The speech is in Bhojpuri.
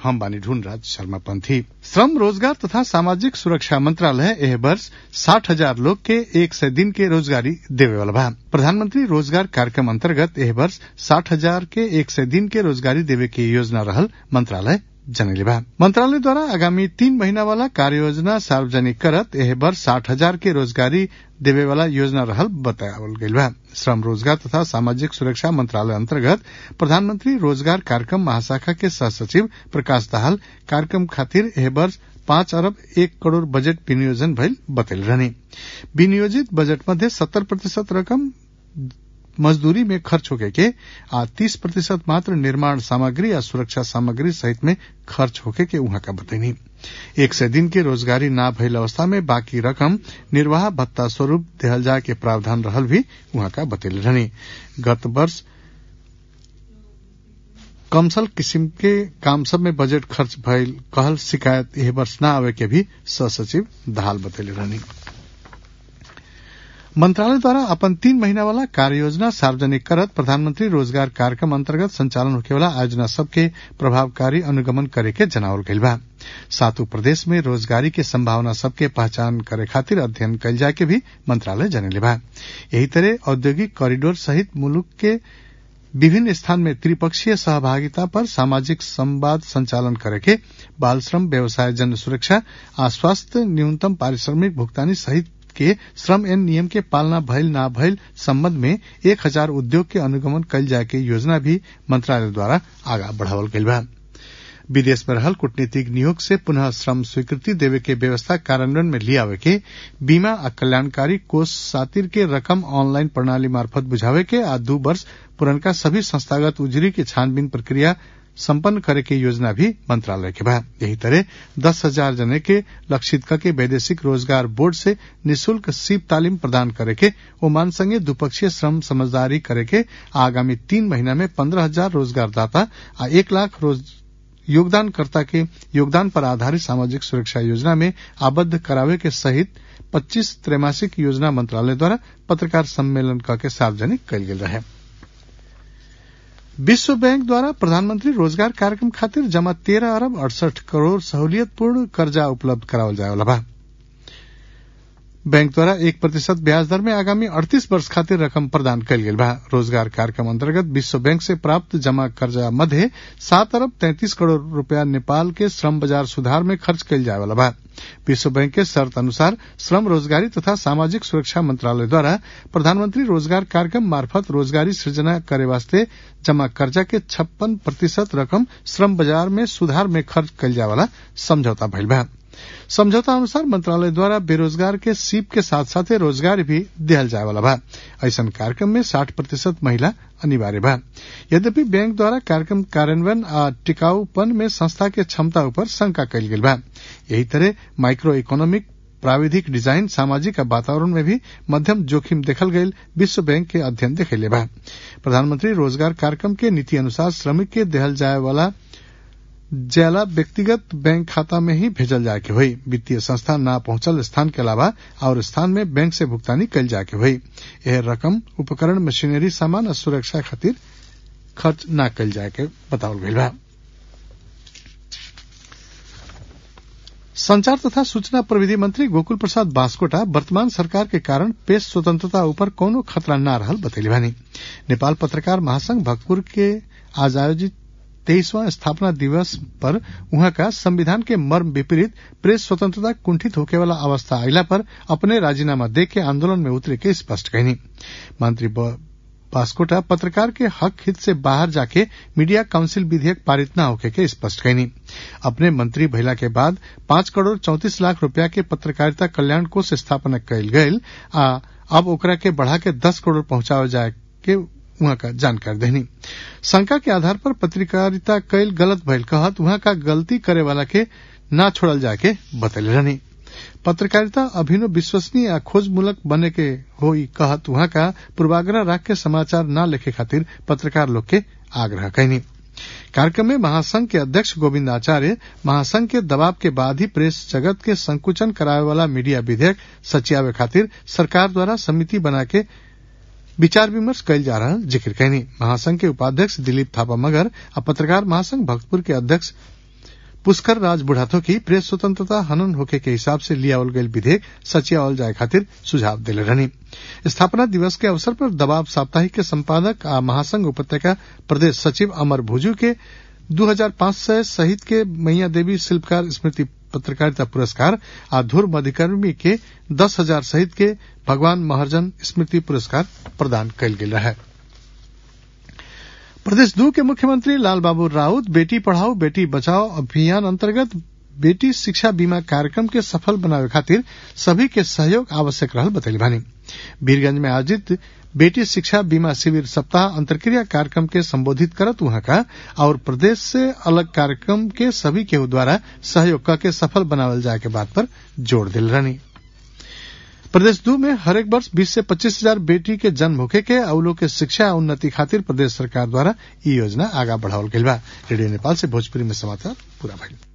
हम बानी ढूंढराज शर्मा पंथी श्रम रोजगार तथा सामाजिक सुरक्षा मंत्रालय एह वर्ष साठ हजार लोग के एक सौ दिन के रोजगारी देवे वाला बा प्रधानमंत्री रोजगार कार्यक्रम अंतर्गत एह वर्ष साठ हजार के एक सौ दिन के रोजगारी देवे के योजना रहल मंत्रालय जनैले बा मंत्रालय द्वारा आगामी तीन महीना वाला कार्य योजना सार्वजनिक करत एह वर्ष साठ हजार के रोजगारी देवे वाला योजना रहल बतावल गईल बा श्रम रोजगार तथा सामाजिक सुरक्षा मंत्रालय अंतर्गत प्रधानमंत्री रोजगार कार्यक्रम महाशाखा के सह सचिव प्रकाश दाहाल कार्यक्रम खातिर एह वर्ष पांच अरब एक करोड़ बजट विनियोजन भइल बतैल रहनी विनियोजित बजट मध्ये सत्तर प्रतिशत रकम मजदूरी में खर्च होके के आ तीस प्रतिशत मात्र निर्माण सामग्री या सुरक्षा सामग्री सहित में खर्च होके के उहाँ का बतैनी एक सौ दिन के रोजगारी ना भइल अवस्था में बाकी रकम निर्वाह भत्ता स्वरूप देहल जाए के प्रावधान रहल भी उहाँ का बतैले रहनी गत वर्ष कमसल किसिम के काम सब में बजट खर्च भइल कहल शिकायत यह वर्ष न आवे के भी सहसचिव दहाल बतैले रहनी मंत्रालय द्वारा अपन तीन महीना वाला कार्य योजना सार्वजनिक करत प्रधानमंत्री रोजगार कार्यक्रम अंतर्गत संचालन होके वाला आयोजना सबके प्रभावकारी अनुगमन करे के जनावल गईल बा सातों प्रदेश में रोजगारी के संभावना सबके पहचान करे खातिर अध्ययन कल जाए के भी मंत्रालय जनले बा यही तरह औद्योगिक कॉरिडोर सहित मुल्क के विभिन्न स्थान में त्रिपक्षीय सहभागिता पर सामाजिक संवाद संचालन करे के बाल श्रम व्यवसाय जन सुरक्षा आ स्वास्थ्य न्यूनतम पारिश्रमिक भुगतानी सहित के श्रम एन नियम के पालना भइल ना भइल संबंध में एक हजार उद्योग के अनुगमन कल जाए के योजना भी मंत्रालय द्वारा आगा बढ़ावल गईल बा विदेश में रहल कूटनीतिक नियोग से पुनः श्रम स्वीकृति देवे के व्यवस्था कार्यान्वयन में लियावे के बीमा आ कल्याणकारी कोष सातिर के रकम ऑनलाइन प्रणाली मार्फत बुझावे के आ दू वर्ष पुरनका सभी संस्थागत उजरी के छानबीन प्रक्रिया संपन्न करे के योजना भी मंत्रालय के बा यही तरह दस हजार जने के लक्षित के वैदेशिक रोजगार बोर्ड से निशुल्क सीप तालीम प्रदान करे के ओमान संगे द्विपक्षीय श्रम समझदारी करे के आगामी तीन महीना में पंद्रह हजार रोजगारदाता आ एक लाख रोज योगदानकर्ता के योगदान पर आधारित सामाजिक सुरक्षा योजना में आबद्ध करावे के सहित 25 त्रैमासिक योजना मंत्रालय द्वारा पत्रकार सम्मेलन के सार्वजनिक कल गेल रहे विश्व बैंक द्वारा प्रधानमंत्री रोजगार कार्यक्रम खातिर जमा तेरह अरब अड़सठ करोड़ सहूलियतपूर्ण कर्जा उपलब्ध करावल जाए वाला बा बैंक द्वारा एक प्रतिशत ब्याज दर में आगामी अड़तीस वर्ष खातिर रकम प्रदान कल गेल बा रोजगार कार्यक्रम अंतर्गत विश्व बैंक से प्राप्त जमा कर्जा मध्य सात अरब तैंतीस करोड़ रूपया नेपाल के श्रम बाजार सुधार में खर्च कल जाए वाला बा विश्व बैंक के शर्त अनुसार श्रम रोजगारी तथा सामाजिक सुरक्षा मंत्रालय द्वारा प्रधानमंत्री रोजगार कार्यक्रम मार्फत रोजगारी सृजना करे वास्ते जमा कर्जा के छप्पन प्रतिशत रकम श्रम बाजार में सुधार में खर्च कल जाए वाला समझौता भइल बा समझौता अनुसार मंत्रालय द्वारा बेरोजगार के सीप के साथ साथ रोजगार भी दिहल जाए वाला बा ऐसा कार्यक्रम में साठ प्रतिशत महिला अनिवार्य बा यद्यपि बैंक द्वारा कार्यक्रम कार्यान्वयन आ टिकाऊपन में संस्था के क्षमता ऊपर शंका कल गेल बा यही तरह माइक्रो इकोनॉमिक प्राविधिक डिजाइन सामाजिक वातावरण में भी मध्यम जोखिम देखल गयल विश्व बैंक के अध्ययन देखेले बा प्रधानमंत्री रोजगार कार्यक्रम के नीति अनुसार श्रमिक के देहल जाए वाला जैला व्यक्तिगत बैंक खाता में ही भेजल जाए के हुई वित्तीय संस्था न पहुंचल स्थान के अलावा और स्थान में बैंक से भुगतानी कल जाए के हुई यह रकम उपकरण मशीनरी सामान और सुरक्षा खातिर खर्च न कल जाए के बतावल गई बा संचार तथा सूचना प्रविधि मंत्री गोकुल प्रसाद बास्कोटा वर्तमान सरकार के कारण प्रेस स्वतंत्रता ऊपर कोनो खतरा न रहल बतैली बानी नेपाल पत्रकार महासंघ भक्तपुर के आज आयोजित तेईसवां स्थापना दिवस पर वहां का संविधान के मर्म विपरीत प्रेस स्वतंत्रता कुंठित होके वाला अवस्था आयला पर अपने राजीनामा दे के आंदोलन में उतरे के स्पष्ट कहनी मंत्री बास्कोटा पत्रकार के हक हित से बाहर जाके मीडिया काउंसिल विधेयक पारित न होके के स्पष्ट कहनी अपने मंत्री भइला के बाद पांच करोड़ चौतीस लाख रुपया के पत्रकारिता कल्याण कोष स्थापना कयल गयल आ अब ओकरा के बढ़ा के दस करोड़ पहुंचावल जाए के वहां का जानकारी देनी शंका के आधार पर पत्रकारिता कैल गलत भइल कहत वहां का गलती करे वाला के ना छोड़ल जाके बतैले रहनी पत्रकारिता अभिनव विश्वसनीय या खोजमूलक बने के होई कहत वहां का पूर्वाग्रह राख के समाचार न लिखे खातिर पत्रकार लोग के आग्रह कहनी कार्यक्रम में महासंघ के अध्यक्ष गोविंद आचार्य महासंघ के दबाव के बाद ही प्रेस जगत के संकुचन करावे वाला मीडिया विधेयक सचियावे खातिर सरकार द्वारा समिति बना के विचार विमर्श कयल जा रहा जिक्र कहनी महासंघ के उपाध्यक्ष दिलीप थापा मगर आ पत्रकार महासंघ भक्तपुर के अध्यक्ष पुष्कर राज बुढ़ाथो की प्रेस स्वतंत्रता हनन होके के हिसाब से लियावल गयल विधेयक सचियावल जाए खातिर सुझाव दिले रहनी स्थापना दिवस के अवसर पर दबाव साप्ताहिक के संपादक आ महासंघ उपत्यका प्रदेश सचिव अमर भुजू के दू हजार पांच सय शहीद के मैया देवी शिल्पकार स्मृति पत्रकारिता पुरस्कार आ धुर मधिकर्मी के दस हजार शहीद के भगवान महर्जन स्मृति पुरस्कार प्रदान कयल गेल रहे प्रदेश दू के मुख्यमंत्री लाल बाबू राउत बेटी पढ़ाओ बेटी बचाओ अभियान अंतर्गत बेटी शिक्षा बीमा कार्यक्रम के सफल बनावे खातिर सभी के सहयोग आवश्यक रहल बतैली भानी वीरगंज में आयोजित बेटी शिक्षा बीमा शिविर सप्ताह अंतर्क्रिया कार्यक्रम के संबोधित करत वहां का और प्रदेश से अलग कार्यक्रम के सभी केहू द्वारा सहयोग करके सफल बनावल जाए के बात पर जोर दिल रहनी प्रदेश दू में हरेक वर्ष 20 से 25 हजार बेटी के जन्म होखे के अवलो के शिक्षा उन्नति खातिर प्रदेश सरकार द्वारा ई योजना आगा बढ़ावल गईल बा रेडियो नेपाल से भोजपुरी में समाचार पूरा भइल